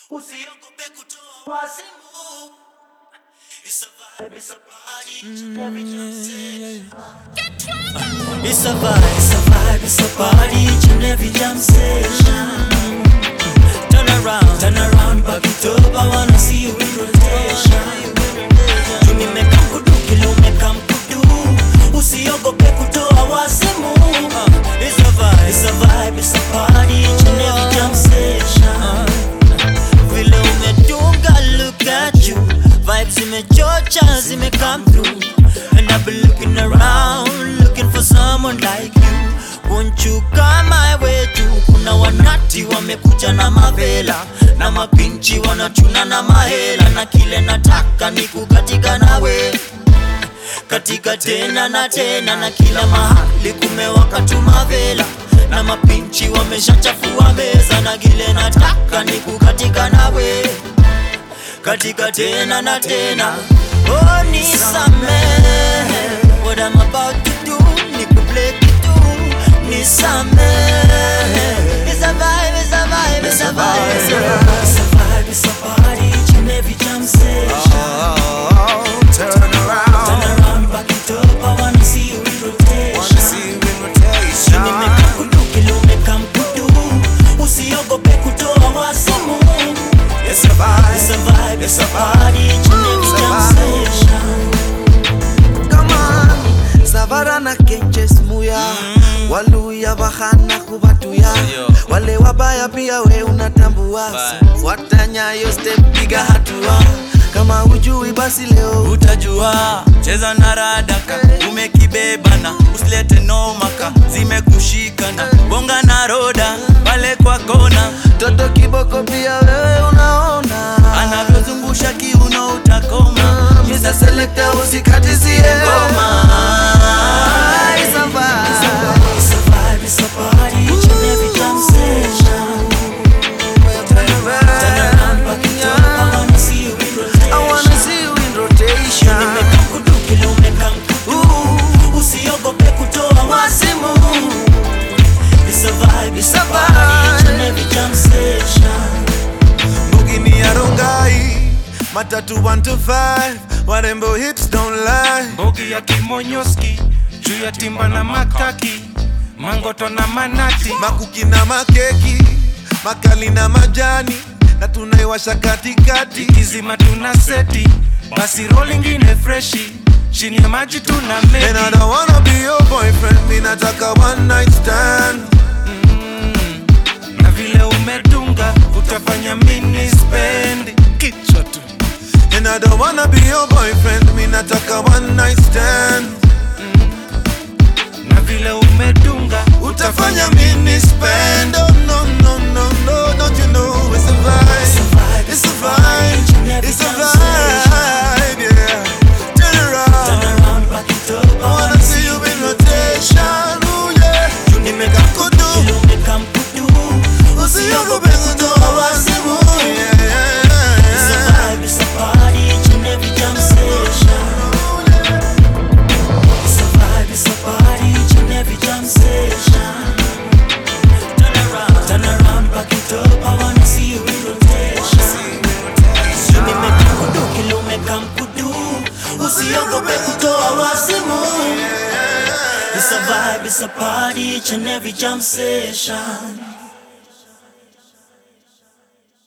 Usiogope kutoa wazimu. It's a vibe, it's a party, each and every jam session. It's a vibe, it's a vibe, it's a party, each and every jam session. Turn around, turn around, back it up. I wanna see you in rotation. Tu nimeka kudu kile umeka mkudu, usiogope kutoa wazimu. It's a vibe, it's a vibe, it's a party, each and every jam session. Vile umedunga, look at you. Vibes zimechocha, zime come through. And I've been looking around, looking for someone like you. Won't you come my way too? Kuna wanati wamekuja na mavela na mapinchi wanachuna na mahela, na kile nataka ni kukatika nawe katika tena na tena, na kila mahali kumewaka tu mavela na mapinchi wameshachafua meza, na kile nataka ni kukatika nawe katika tena na tena. Oh, nisamehe what I'm about to do, nikuplay kitu, nisamehe. It's a vibe, it's a vibe, it's a vibe, it's a vibe, it's a vibe, it's a party, each and every jam session. Oh, turn around. Turn around, back it up, I wanna see you in Wanna rotation. see you in rotation. Nimeka kudu kile umeka mkudu, usiogope kutoa wazimu. It's a vibe. It's a vibe, it's a party, each and every It's a jam vibe. session. Come on, Savara na Kenches Muya Waluya bahana kubatuya Wale wabaya pia we unatambua Fuata nyayo step piga hatua Kama hujui basi leo utajua cheza na radaka umekibebana usilete nomaka zimekushikana bonga na roda pale kwa kona Toto kiboko pia wewe unaona anavyozungusha kiuno utakoma Mr. Selector usikatizie ngoma It's a vibe. It's a vibe, it's a party, each and every jam session. Turn around, back it up, I wanna see you in rotation. I wanna see you in rotation Nimeka kudu kile umeka mkudu, usiogope kutoa wazimu. It's a vibe, it's a party, each and every jam session. Bugini ya Rongai. Matatu 1 to 5. Warembo hips don't lie. bogi ya kimonyoski juu ya timba na makaki mangoto na manati Makuki na makeki. Makali na majani. Na tunaiwasha katikati. kizima tuna seti basi rol ingine freshi chini ya maji tuna And I medi don't wanna be your boyfriend. Mi nataka one night stand. na vile umedunga utafanya mini spendi kichwa tu And I don't wanna be your boyfriend. Mi nataka one night stand. na vile umedunga Utafanya mini spend. Oh no no no no. Don't you know it's a vibe. It's a vibe. It's a vibe. Yeah. Turn Turn around. around, back it up, I I wanna see you in rotation. Ooh yeah. Nimeka kudu kile umeka mkudu, Usiogope kutoa wazimu. Yeah, yeah, It's a yeah. vibe, it's a party, each and every jam session. It's a vibe, it's a party, each and every jam session. Turn around, turn around, back it up, I wanna see you in rotation. Nimeka kudu kile umeka mkudu, usiogope kutoa wazimu. It's a vibe, it's a party, each and every jam session.